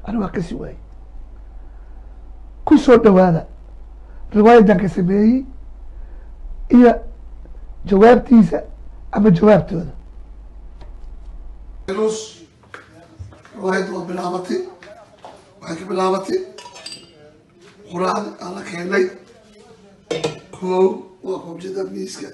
ani waa kasi waayey ku soo dhawaada riwaayadan ka sameeyey iyo jawaabtiisa ama jawaabtooda nus riwaayadda waa bilaabatay waxay ka bilaabatay qur-aan aan la keenay koow waa qobjada miiska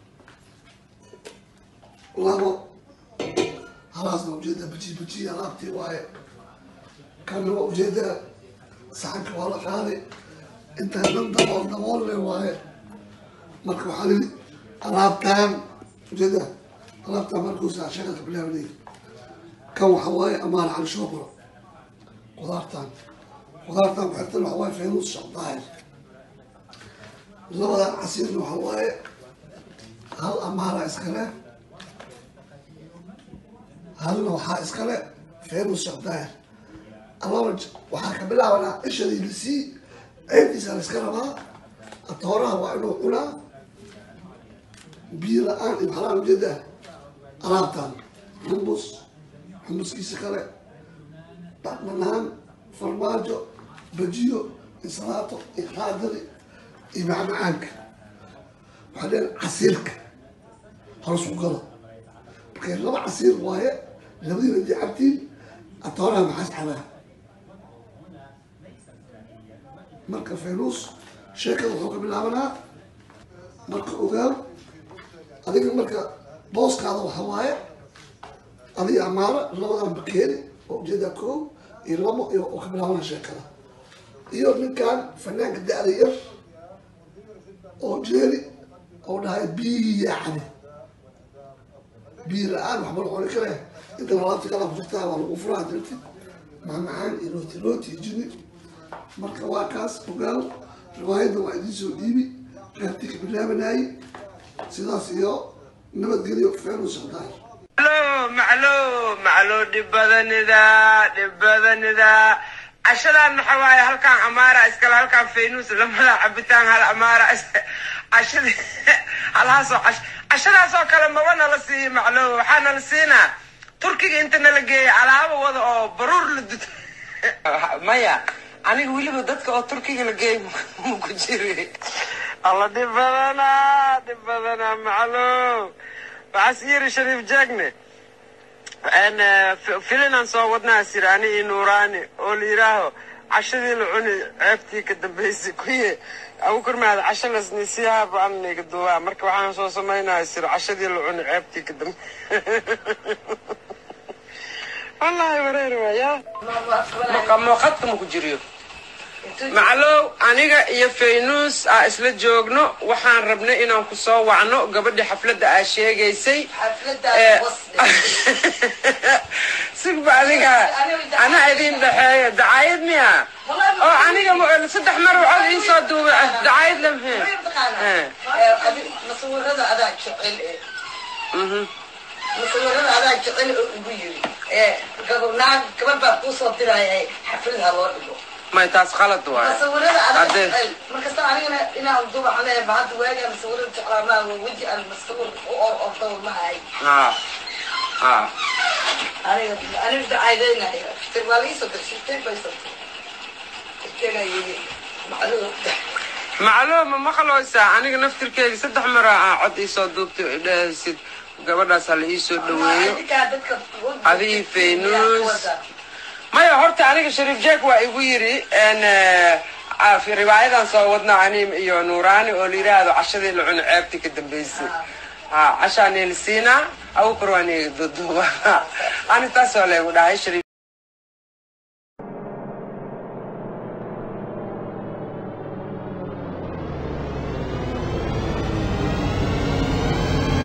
labo halaasna ujeeda baji baji alaabtii waaye kana waa ujeeda saxanka waa la qaaday intaa dhan dabool dabool le waaye marka waxaa lii alaabtaan ujeeda alaabtaan markuusa shaqada bilaabanay kan waxa waaye amaana cali shoobro qudaartaan qudaartaan kuxirtan waxa waaye faynuus shaqdaahir labadan casiirna waxa waaye hal amaana iskale halna waxaa iskale faynuus shaqdaahir alaba waxaa ka bilaabanaa ishadii lasii ceebtiisa la iska rabaa atooraha waa inuu cunaa biyo la-aan iyo waxlaan ujeedaa alaabtaan xumbus xumuskiisa kale dhaqmanaan farmaajo bajiyo insalaato iyo raadadi iyo macmacaanka waxaa leedahay casiirka hoos ku galo markay laba casiir waaye labadiina dii cabtiin atooraha maxaas cabaa marka faynuus sheekada wuxuu ka bilaabanaa marka ogaal adiga marka booskaada waxa waaye adiga amaano labadan bakeeri oo ujeedaa koow iyo labo iyo oo ka bilaabana sheekada iyo ninkan fanaanka da-da yar oo jeeri oo dhahay biyi yacni biyi la-aan waxba la cuni kare inta alaabta kala ku jirtaa waa lagu furaa dirti macmacaan iyo rooti rooti iyo jini marka waa kaas ogaal riwaayadda waa idiin soo dhiibi qaybtii ka bilaabanayay sidaas iyo nabadgelyo feenus shaqdaay maclo maclo maclo dhib badanida dhib badanida cashadan waxa waaye halkaan amaara iskale halkaan faynuus lamada cabitaan hal amaara cashadi halhaasoo cash cashadaasoo kale maba nala siiyo maclo waxaa nala siinaa turkiga inta nala geeya alaabo wada oo baruur la duto maya aniga weliba dadka oo turkiga la geey maku jiri alla dhib badanaa dhib badanaa maclo waxaas yiri shariif jaagne filinaan soo wadnaa siraani iyo nuuraani oo la yidhaaho cashadii la cuni ceebtii ka dambaysay kuye agu kormaada casho lasnisiyaaba anniga duwaa marka waxaan soo samaynaya sir cashadii la cuni ceebtii ka dambe wallahi wareer waaya muuqadka maku jiriyo maclow aniga iyo faynuus aa isla joogno waxaan rabnay inaan ku soo wacno gabadhii xafladda aa sheegaysay sigba adiga ana idin dhexeeyo dacaayad miya oo aniga saddex mar cod iisoo duubay dacaayad lamhe masawirada adaa jecel masawirada adaa jecel oo ugu yiri naag gabadh baa kuusoo diraya xaflad ha loo dhigo may taas qalad waay masawirada adaa Haddee- jecel markasta anigana inaan duba aan leeyahay hadda waagaa masawirada jeclaa maa weji aan masawir u or ordo ma hay ha ha aniga aniga dacaydaynayo fitir waa laisoo dirshitay baysoo tegayay macluum macluum ma maqlaysaa aniga naftirkeyga saddex mar aa cod iisoo duubtay oo idhahaysid gabadhaas ha la iisoo dhaweeyo Adii Faynuus. maya horta aniga shariif jeek waa igu yiri n riwaayadan soo wadna ani iyo nuuraani oo la yiraahdo cashadii la cuno ceebtii ka dambaysay ha cashaa neelisiina agu korwaa neega duduuba ani taas waa laygu dhahay shariif